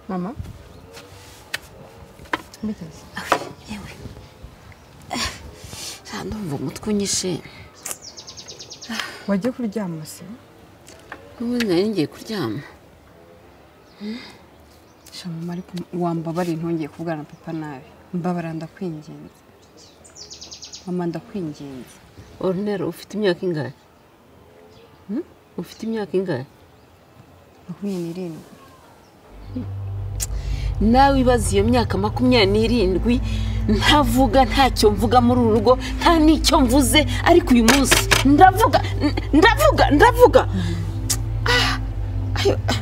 Mama. Mbigenzi yewe aha ndumva umutwe unyishe wagiye kuryama se n'ubundi nari ngiye kuryama sha mama ariko wambabariye ntongeye kuvugana na papa nabi mbabara ndakwinginze mama ndakwinginze orunero ufite imyaka ingahe ufite imyaka ingahe makumyabiri n'irindwi nawe ibaze iyo myaka makumyabiri n'irindwi ntavuga ntacyo mvuga muri uru rugo nta n'icyo mvuze ariko uyu munsi ndavuga n- ndavuga ndavuga Ah, ayo, ah,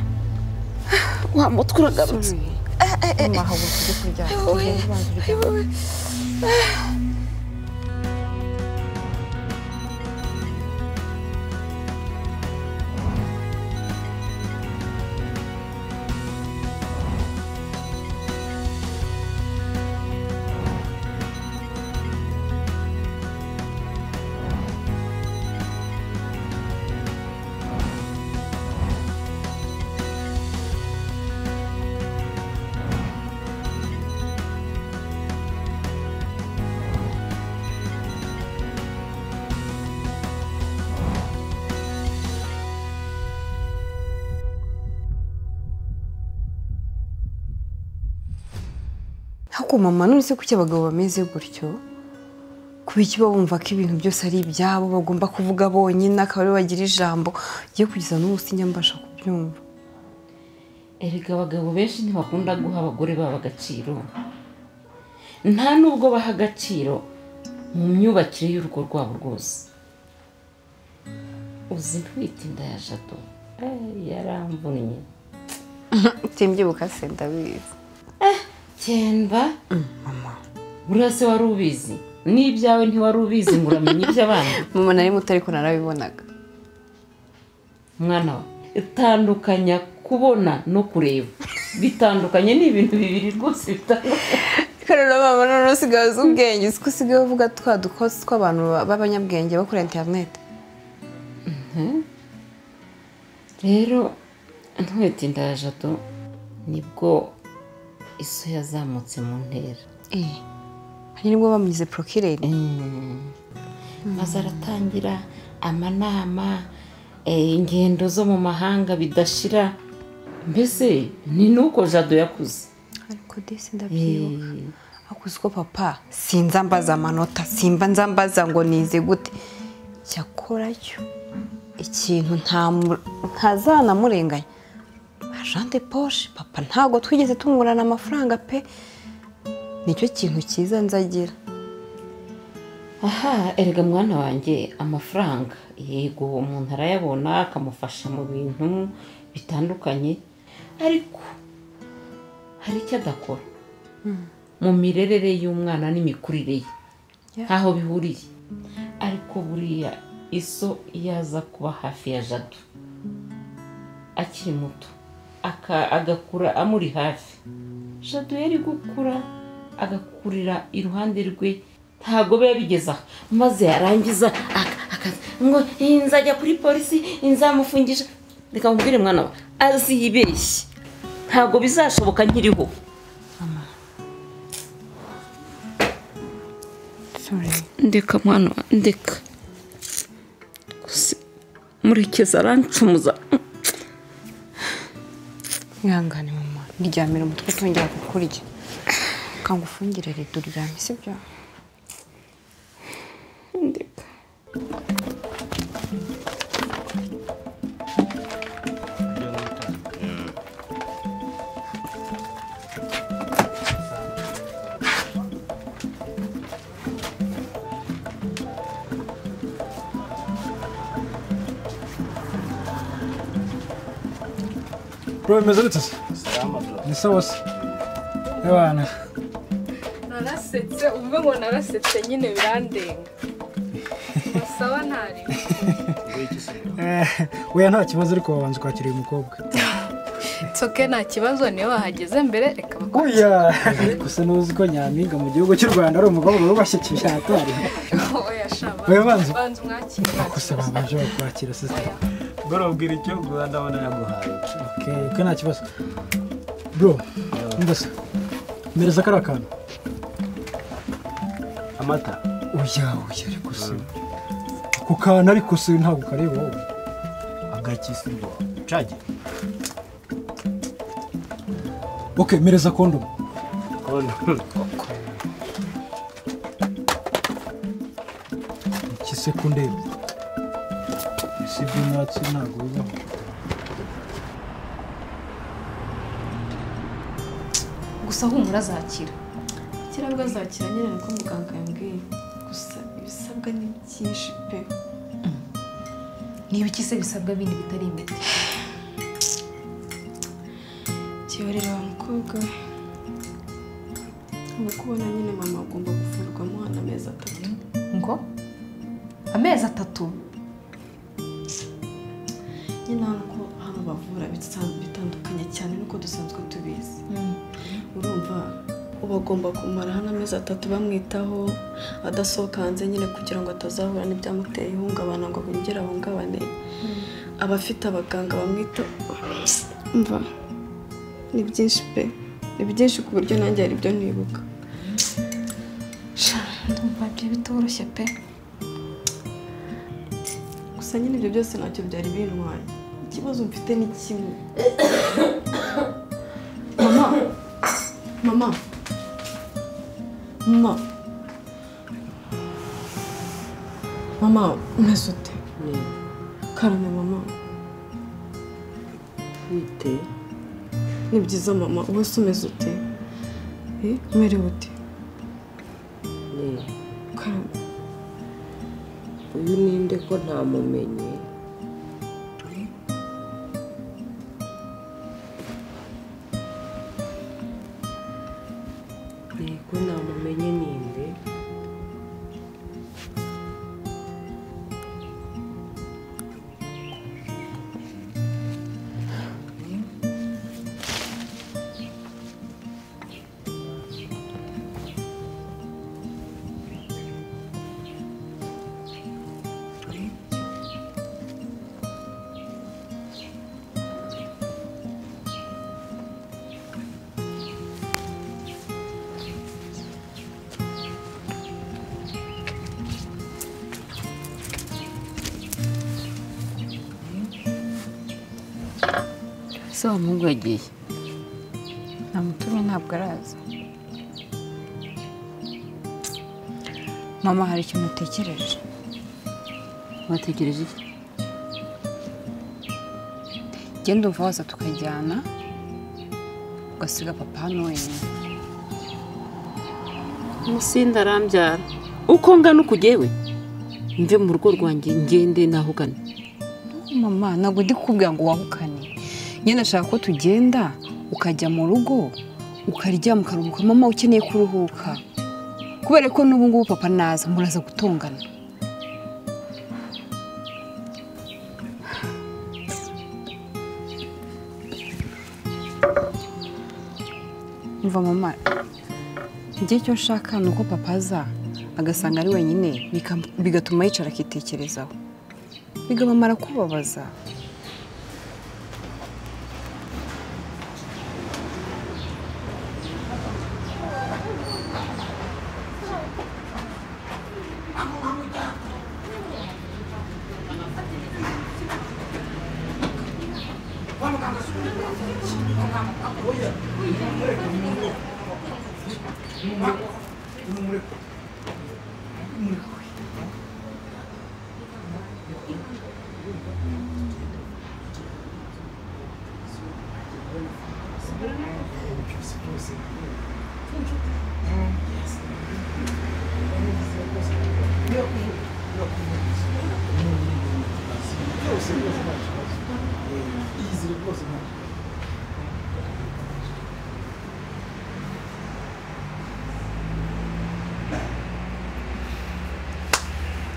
wa mutwe uragarutse mama haguruka ujye kuryama Ugende ubanza uryame. ariko mama none se kuki abagabo bameze gutyo kuba iki baba bumva ko ibintu byose ari ibyabo bagomba kuvuga bonyine akaba aribo bagira ijambo ugiye kugeza n'umunsi njya mbasha kubyumva erega abagabo benshi ntibakunda guha abagore babo agaciro nta n'ubwo baha agaciro mu myubakire y'urugo rwabo rwose uzi ntwite inda ya jado Eh, yaramvunnye utimbyuka se ndabizi cyenda burase wari ubizi n'ibyawe ntiwari ubizi ngo uramenye iby'abandi mama nari muto ariko narabibonaga mwana wa itandukanya kubona no kureba bitandukanye ni ibintu bibiri rwose bitandukanye reka rero mama none usigaye uzi ubwenge uzi ko usigaye uvuga twa dukosi tw'abantu b'abanyabwenge bakoresha interineti rero ntwite inda ya jado nibwo iso yazamutse mu ntera eee hari nibwo bamwize porokireri maze aratangira amanama eh, ingendo zo mu mahanga bidashira mbese ni nuko jado yakuze ariko desi ndabyibuka akuze uko papa sinza mbaza amanota simba nza mbaza ngo nize gute cyakora cyo ikintu ntamu- ntazanamurenganya ajande poshe papa ntabwo twigeze tungurana amafaranga pe nicyo kintu cyiza nzagira aha erega mwana wanjye amafaranga yego umuntu arayabona akamufasha mu bintu bitandukanye ariko hari icyo adakora mu mirerere y'umwana n'imikurire ye Yeah. ntaho bihuriye ariko buriya iso yaza kuba hafi ya jado akiri muto aka- agakura amuri hafi jado yari gukura agakurira iruhande rwe ntabwo biba bigeze aho maze yarangiza aka- akaza ngo "Eh, nzajya kuri polisi eh, nzamufungisha reka mubwire mwana we azibeshye ntabwo bizashoboka nkiriho ndeka mwana wa ndeka gusa murekezi arancumuza mwihangane mama ndyamira umutwe utongera kukurya kanga ufungire rido uryame sibyo ndeka Bro, bimeze gute se? Ni sawa se? Ebana, narasetse uvuge ngo narasetse nyine birandenga masaba ntari weya nta kibazo ariko wabanza kwakira uyu mukobwa. nsoke nta kibazo niyo wahageze mbere reka bakwe Oya, gusa n'uzi ko nyampinga mu gihugu cy'u Rwanda ari umukobwa wubashye cyatari. oya shaba Oya, banza. banza umwakira Gusa babanje kwakira sister. Bora ubwira icyo guha ndabona yaguhaye. Okay, ko nta kibazo. bro ndasa mereza kariya kantu amata oya oya ariko se ako kantu ariko se ntabwo kareba wowe agakisi ngo cage ok mereza kondomu iki se kundeba ese ibyo mwatsi ntabwo bibaho gusa humura azakira kera bwo azakira nyine niko muganga yambwiye gusa ibisabwa ni byinshi pe niba iki se bisabwa bindi bitari imiti kiyorera wa mukobwa we ntabwo kubona nyine mama agomba kuvurwa amuhana amezi atatu ngo amezi atatu nyine hano ko hano bavura bitsa- bitandukanye cyane nuko dusanzwe tubizi urumva uba agomba kumara hano amezi atatu bamwitaho adasohoka hanze nyine kugira ngo atazahura n'ibyamuteye ihungabana ngo bongere ahungabane aba afite abaganga bamwitaho mva ni byinshi pe ni byinshi ku buryo nanjye hari ibyo nibuka Sha, ndumva ibyo bitoroshye pe gusa nyine ibyo byose ntacyo byari bintwaye ikibazo mfite ni kimwe mama mama mama mama umeze ute karame mama twite ni byiza mama wowe se umeze ute Eh, umerewe ute karame uyu ninde ko ntamumenye yego ntamumenye ninde ese wa muhungu yagiye namutumye ntabwo araza mama hari ikintu utekereje wategereje iki genda umva waza tukajyana ugasiga papa hano wenyine umusinde arambyara uko ngana uko ugiye we mve mu rugo rwanjye ngende naho ugana mama ntabwo ndi kukubwira ngo wahukane nyine ashaka ko tugenda ukajya mu rugo ukaryama ukaruhuka mama ukeneye kuruhuka kubera ko n'ubu ngubu papa naza muraza gutongana umva mama igihe cyo nshaka ni uko papa aza agasanga ari wenyine bika- bigatuma yicara akitekerezaho bigabamara kubabaza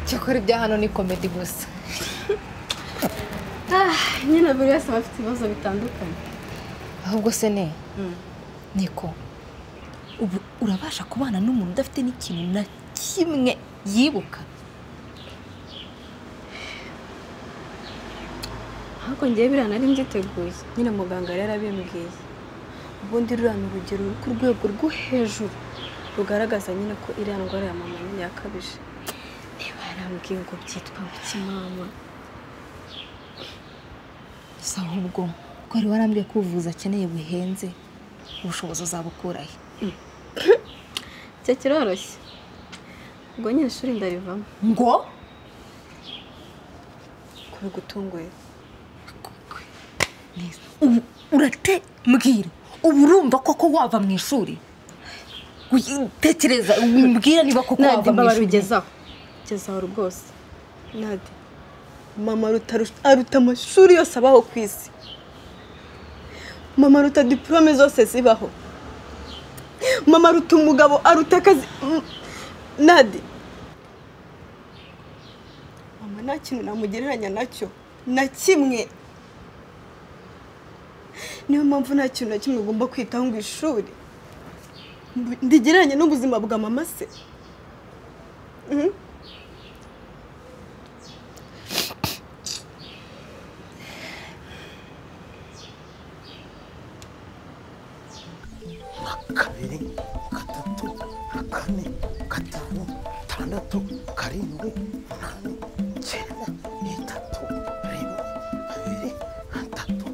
cyakora ibya hano ni komedi gusa nyine buri wese aba afite ibibazo bitandukanye ahubwo se ne niko ubu urabasha kubana n'umuntu udafite n'ikintu na kimwe yibuka ahubwo ngewe biriya nari mbyiteguye nyine muganga yari abimbwiye ubundi ruriya ni urugero ruri ku rwego rwo hejuru rugaragaza nyine ko iriya ndwara ya mama nyine yakabije niba yarambwiye ngo byitwa nk'ikimama gusa ahubwo ko wari warambwiye ko ubuvuzi akeneye buhenze ubushobozi uzabukura he icyo kiroroshye ubwo nyine ishuri ndarivamo ngo kubigutunguye ubu urate mbwira ubu urumva koko wava mu ishuri tekereza wimbwira niba koko wava mu ishuri kugeza aho rwose nade mama Ruta rush- aruta amashuri yose abaho ku isi mama aruta diporome zose zibaho mama aruta umugabo aruta akazi Mm, nade mama nta kintu namugereranya nacyo na kimwe niyo mpamvu nta kintu na kimwe ugomba kwitaho ngo ishuri Mbu- ndigereranye n'ubuzima bwa mama se Mhm. kabiri gatatu kane gatanu tandatu karindwi umunani icyenda itatu rimwe kabiri gatatu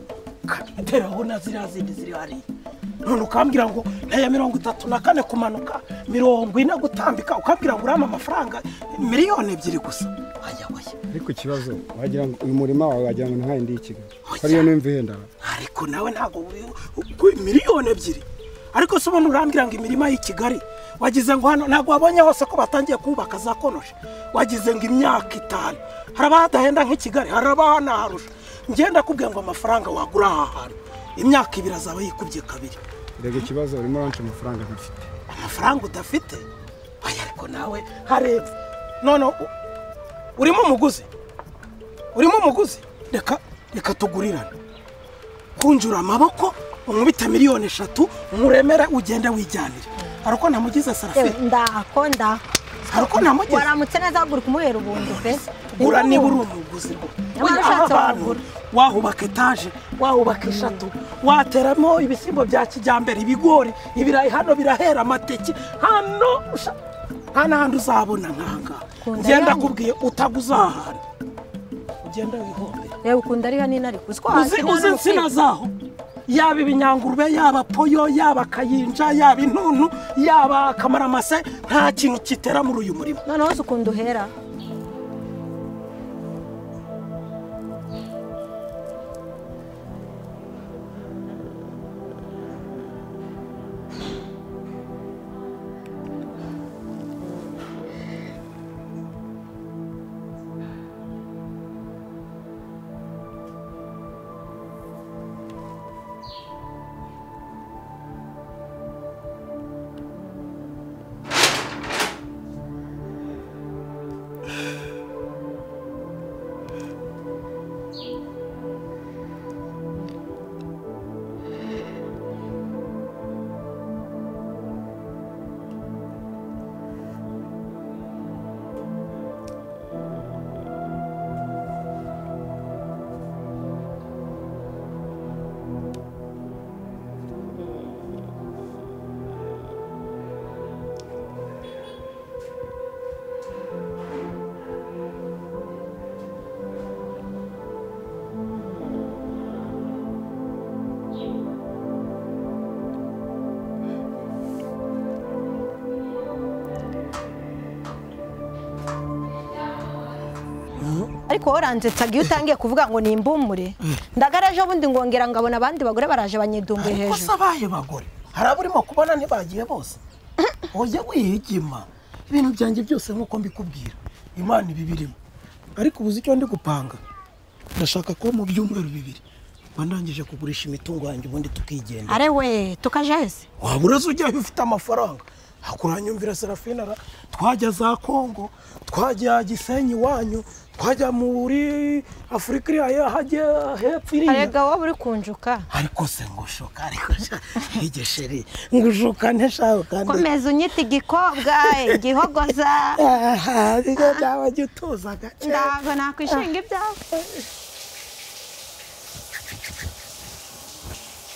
kabiri teraho na ziriya zindi ziri hariya none ukambwira ngo ntaya mirongo itatu na kane kumanuka mirongo ine gutambika ukambwira ngo urama amafaranga miliyoni ebyiri gusa wajya wajya ariko ikibazo wagira ngo uyu murima wawe wagira ngo ntahaye ndi i kigali ko ariyo nimva ihendara ariko nawe ntabwo wi- ku- miliyoni ebyiri ariko se ubundi urambwira ngo imirima y'i kigali wagize ngo hano ntabwo wabonye hose ko batangiye kubaka za konoshi wagize ngo imyaka itanu hari abahadahenda nk'i kigali hari abahanaharusha ngenda kubwira ngo amafaranga wagura aha hantu imyaka ibiri azaba yikubye kabiri rega ikibazo urimo uranca amafaranga ntafite amafaranga udafite oya ariko nawe harebye none u- urimo umuguzi urimo umuguzi reka reka tugurirane kunjura amaboko unkubite miliyoni eshatu nkuremere ugende wijyanire hari uko namugize sarafi ndako ndako hari uko namugize waramutse neza haguruka umuhera ubundi pe gura niba uri umuguzi ngo Nyamara ushatse wagura. wahubaka etaje wahubaka eshatu wateramo ibishyimbo bya kijyambere ibigori ibirayi hano birahera amateke hano usha- nta n'ahandi uzabona nk'ahangaha Kunda ngenda yanyu. akubwiye utaguza aha hantu ugenda wihombera reba ukunda ariho nina ariko uzi ko uzi uzi insina zaho yaba ibinyangurube yaba poyo yaba kayinja yaba intuntu yaba akamaramase nta kintu kitera muri uyu murima noneho uzi ukunda uhera ariko woranzetsaga iyo utangiye kuvuga ngo nimbumure ndagaraje ubundi ngongera ngabona abandi bagore baraje banyidumbuye ariko se hejuru abaye bagore hari abo urimo kubona ntibagiye bose ujya wihigima ibintu byanjye byose nk'uko mbikubwira imana iba ibirimo ariko ubuze icyo ndi gupanga ndashaka ko mu byumweru bibiri mba ndangije kugurisha imitungo yanjye ubundi tukigenda are we tukaje hese waba uraza ujyayo ufite amafaranga hakuranyumvira serafina ra twajya za kongo twajya gisenyi iwanyu twajya muri afurika iriya hajya hepfo iriya arega wowe uri kunjuka ariko se ngushuka ariko sha- igisheri ngushuka ntishaka komeza unyita igikobwa igihogoza nibyo byaba jya utuza gake ndago nakwishinga ibyawe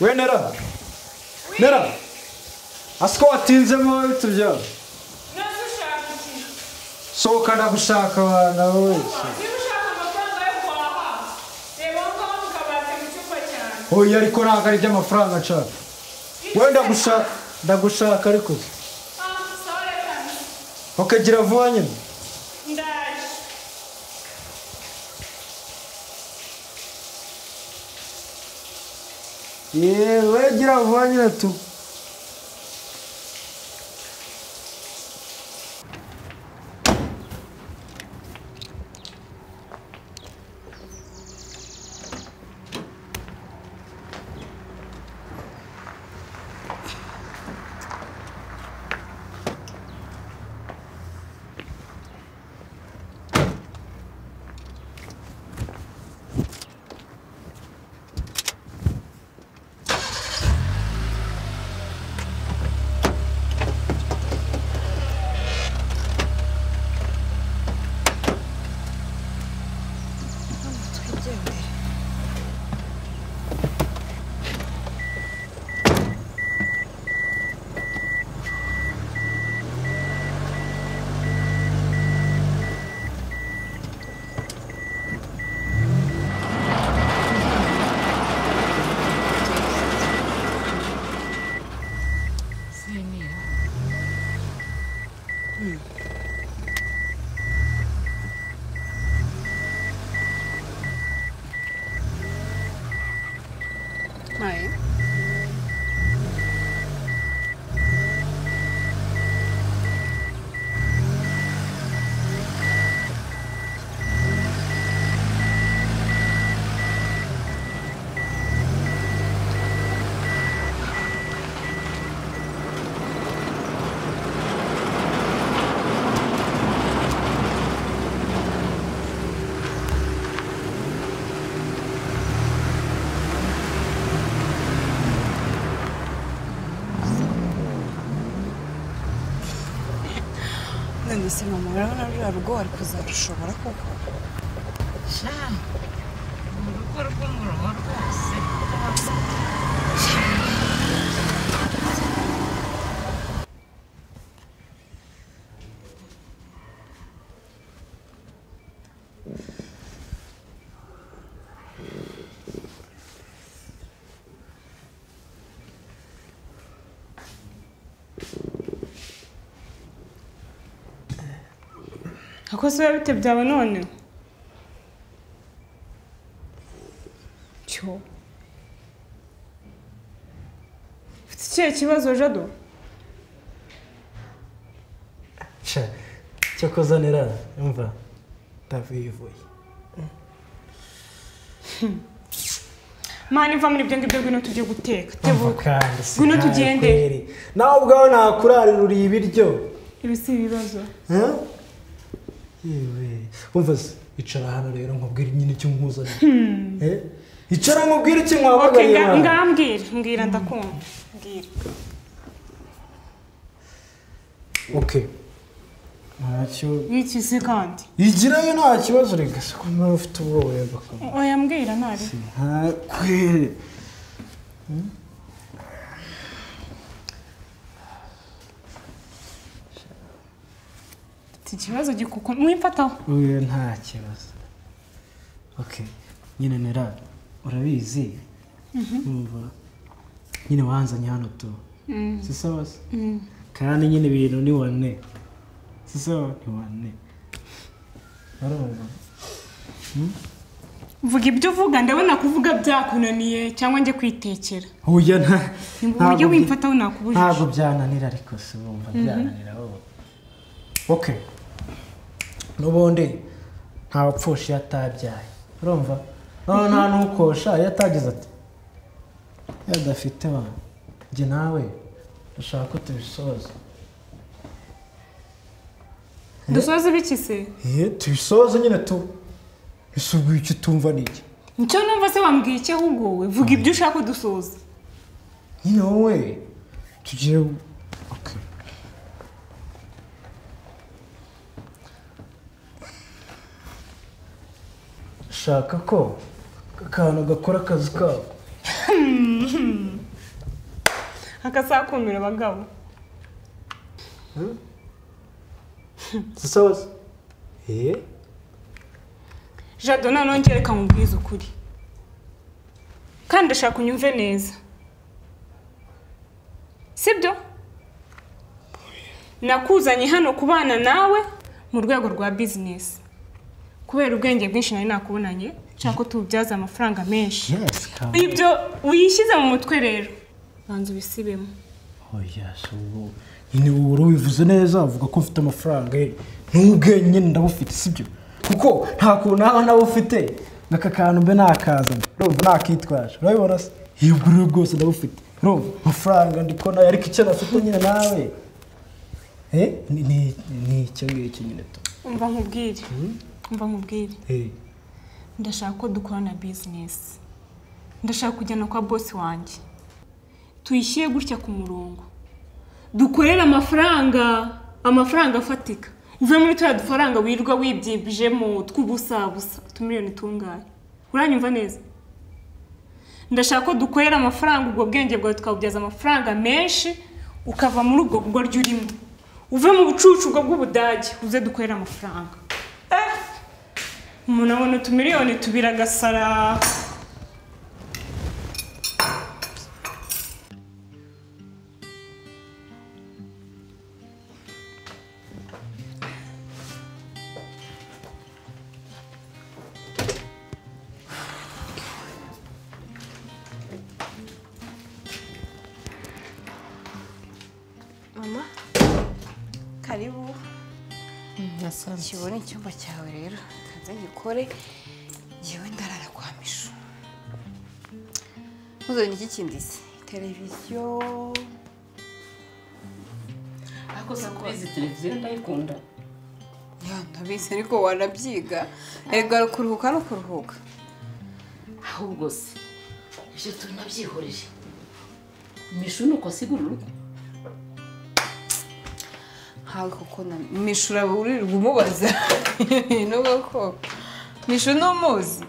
wenera Nera, asiko watinzemo tubyo sohoka ndagushaka abana wese oya ariko ntabwo ari iby'amafaranga nshaka we ndagushaka ndagushaka ariko ukagira vuba nyine yewe gira vuba nyine tu none se mama urabona ruriya rugo wari kuzarushobora koko akoze biba bite byawe none cyo ufite ikihe kibazo jado cyo kuzanira imva ndavuye mani iva muri ibyo ngibyo ngwino tujye guteka tebuka kandi si Ngwino nawe tugende. kweri. nawe ubwawe nakurarira ibiryo ibi si ibibazo Eh? yewe umva se icara hano rero nkubwire nyine icyo nkuzaniye Eh? icara nkubwire icyo oke nkwabaganiye nga- hano. ngambwira mbwira ndakumva mbwira okay ntacyo yikize kandi igirayo nta kibazo reka se ko nawe ufite ubwoba reba oya mbwira ntari ntakwere ufite ikibazo gikuko mwifataho uyu nta kibazo ok nyine nera urabizi umva nyine wanzanye hano tu Mm. si sawa se Mm. kandi nyine ibintu ni wane si sawa ni wane urumva vuga ibyo uvuga ndabona kuvuga byakunaniye cyangwa njye kwitekera uya nta uburyo ntabwo byi- wimfataho nakubujije ntabwo byananira ariko se wumva byananira wowe ok n'ubundi nta wapfusha iyo atabyaye urumva noneho nta n'ukosha iyo atagize ati iyo adafite wa njye nawe ndashaka ko tubisoza dusoze ibikise ye tubisoze nyine tu ese ubwo icyo utumva ni iki nicyo numva se wambwiye icyo ahubwo we vuga ibyo ushaka dusoza nyine wowe tugiye ok shaka ko akantu gakora akazi kabo akasakumira abagabo zisabaza eee jado noneho ngereka mubwize ukuri kandi ndashaka unyumve neza sibyo nakuzanye hano kubana nawe mu rwego rwa bizinesi kubera ubwenge bwinshi nari nakubonanye nshaka ko tububyaza amafaranga menshi ibyo uyishyize mu mutwe rero banza ubisibemo oya so ubu nyine ubu ubivuze neza uvuga ko mfite amafaranga eh, n'ubwenge nyine ndabufite sibyo kuko nta kuntu haba nabufite n'aka kantu mbe nakazana urumva nakitwaje urabibona se iyo ubwo bwose ndabufite urumva amafaranga ndiko nayo ariko icyo nafite nyine nawe eh, ni- ni- ni icyo ngicyo nyine tu umva nkubwire umva nkubwire Eh, ndashaka ko dukorana bizinesi ndashaka kujyana kwa bosi wanjye tuyishyire gutya ku murongo dukorere amafaranga amafaranga afatika uve muri turiya dufaranga wirirwa wibyibijemo tw'ubusabusa utumiliyoni tungahe uranyumva neza ndashaka ko dukorera amafaranga ubwo bwenge bwawe tukabubyaza amafaranga menshi ukava muri ubwo bugoryi urimo uve mu bucucu ubwo bw'ubudage uze dukorera amafaranga umuntu abona utumiliyoni tubiri agasara mama karibu kibone icyumba cyawe rero kanze ngikore ngewe ndarara kwa mishu ntuzanye iki kindi se televiziyo ariko izi televiziyo ndayikunda ya ndabizi ariko wanabyiga erega kuruhuka no kuruhuka ahubwo se ibyo tunabyihoreje mishu ni uko asigura urugo ntawe kuko na mishu uraburirwa umubaza n'ubwo koko mishu ni umuzi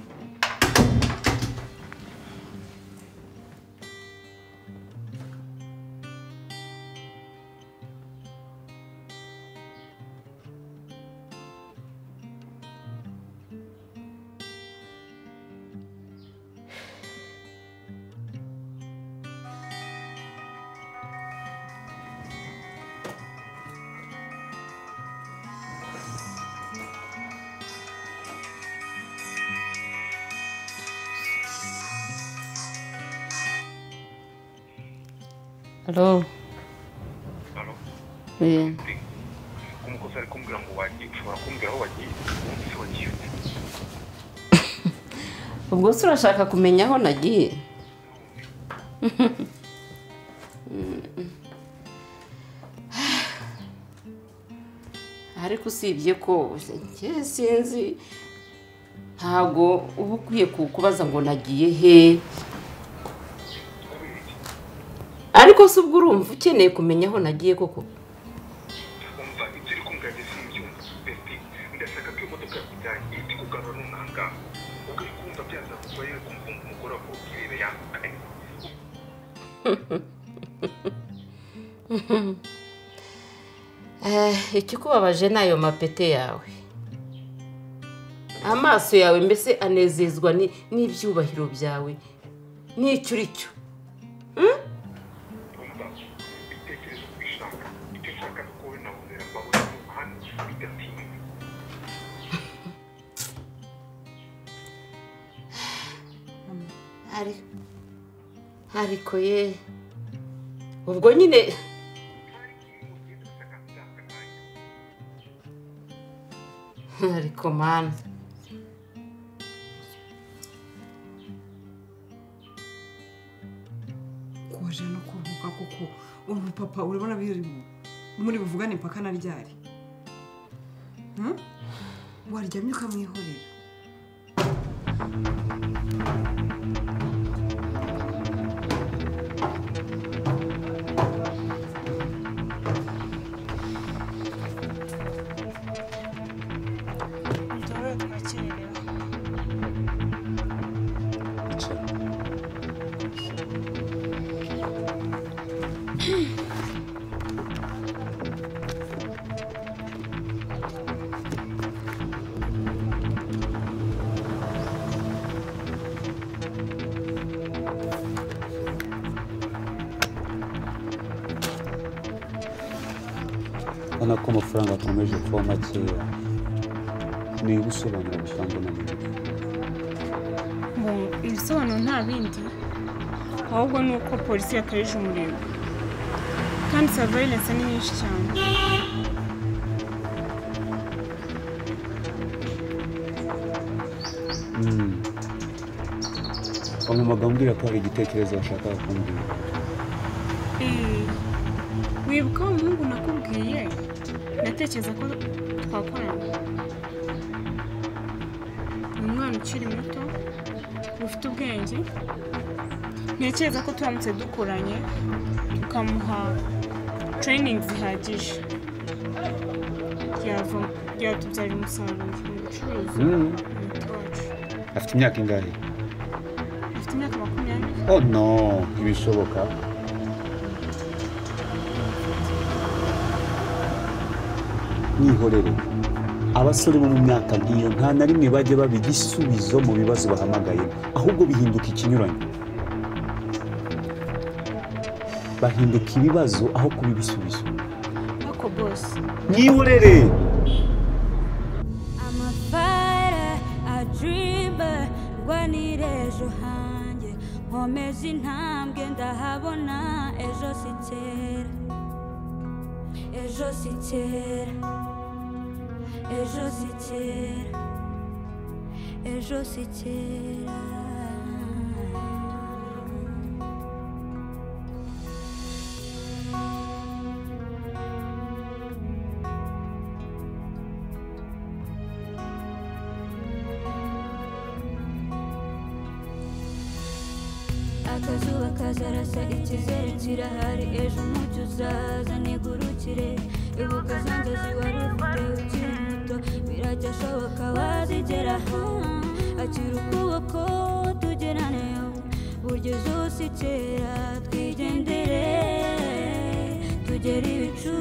halo Halo? Eh, umukozi ari kumbwira ngo wagiye ushobora kumbwira aho wagiye umunsi wagiye ute? ubwo se urashaka kumenya aho nagiye ariko usibye ko njye sinzi ntabwo uba ukwiye kukubaza ngo nagiye he ariko se ubwo urumva ukeneye kumenya aho nagiye koko umva ibyo uri kumbwira njye simbyumva beti ndashaka ko iyo modoka yakujyanye iri kugarura n'umwanga ubwo iri kumva byanze kuba yari kumva umugore wa kubwirira yambaye Eh, ikikubabaje ni ayo mapete yawe amaso yawe mbese anezezwa ni- n'ibyubahiro byawe n'icyo uri cyo umva ibitekerezo ubishaka icyo ushaka ni uko wowe na wuzera mbabona mu muhanda bidatinda Ari- ariko ye ubwo nyine ariko mana koje no kuruhuka kuko ubu papa urabona biri muri buvugane impaka na ryari Hmm? waryamye ukamwihorera urabona ko amafaranga akomeje kuba makeya niba usobanura bitangwa na nyuma Ngo ibisobanuro nta bindi ahubwo ni uko polisi yakarije umurego kandi surveillance ni nyinshi cyane wamumaga mbwira ko hari igitekerezo washakaga kumbwira Eh, wibuka wa muhungu nakubwiye ndatekereza ko twakorana ni umwana ukiri muto ufite ubwenge ntekereza ko turamutse dukoranye tukamuha training zihagije yava- yatubyarira umusaruro mu bucuruzi Mm. umuti wacu afite imyaka ingahe afite imyaka makumyabiri oh no ntibishoboka mwihorere abasore bo mu myaka nk'iyo nta na rimwe bajya baba igisubizo mu bibazo bahamagaye ahubwo bihinduka ikinyuranye bahinduka ibibazo aho kuba ibisubizo ariko bose mwihorere fighter, a dreamer, rwanira ejo hanjye nkomeza intambwe ndahabona ejo si kera ejo si kera ejo si kera ejo si kera akazuba kazarasa ikizere kirahari ejo umucyo uzaza nigurukire ibuka zanjye ziwari ufite ukiri muto birajya ashoboka wazigeraho akira ukuboko tugeraneyo burya izuba si kera twigendere tugere ibicu